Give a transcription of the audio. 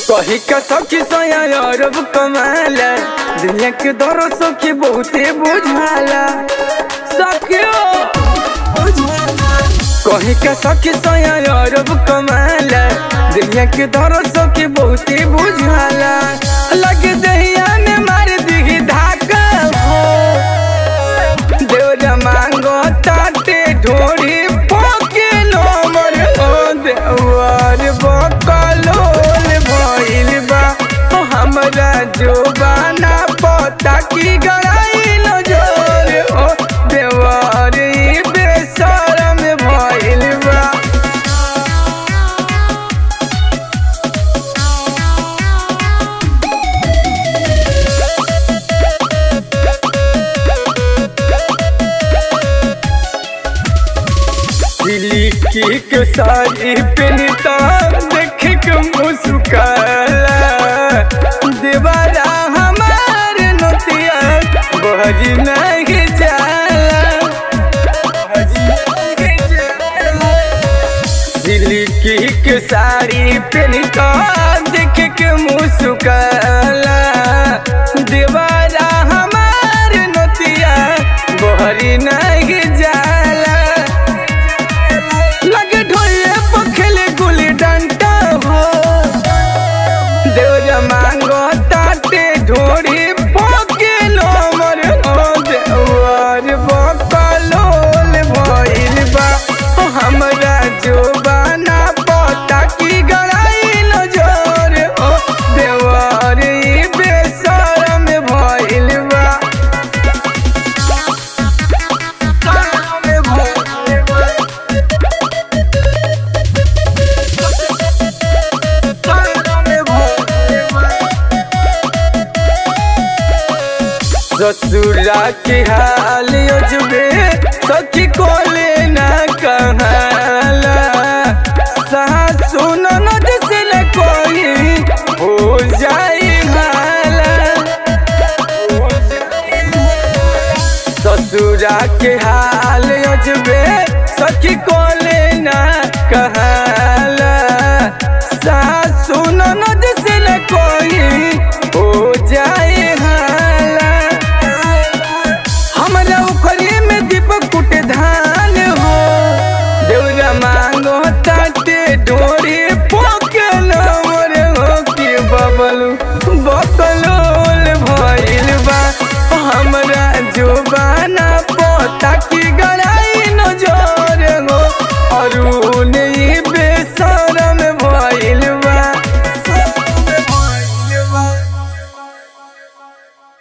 कही का सखी सोया अरब कमाला दुनिया के दौर सखी बहुते बुझाला सखियो कही का सखी सोया अरब कमाला दुनिया के दौर सखी बहुते बुझाला लगे दहिया में मार दी धाका हो देवरा मांगो ताटे ढोरी पोके नमर हो देवर बकलोल भइल बा ओ हमरा जोबाना पता की गराइल जोर हो देवर ई बेशरम भइल बा सिल्की के साड़ी पहनता देख के मुस्काला दीवारा हमार नोतिया बहरी नहीं जाला सिल्की के साड़ी पहनता देख के मुस्काला दीवारा हमार नोतिया बहरी नहीं जाला लगे ढोले पखेले गुली डंटा हो देवरा मांगो ताटे ढोरी पोके नमर हो देवर बकलोल भइल बा ओ हमरा जोबाना पता की गड़ाइल जोर हो देवर ई बेशरम भइल बा ससुरा के हाल अजबे सखी कोले न कहाला सासु ननद से न कोई हो जाई हाला ससुरा के हाल अजबे सखी को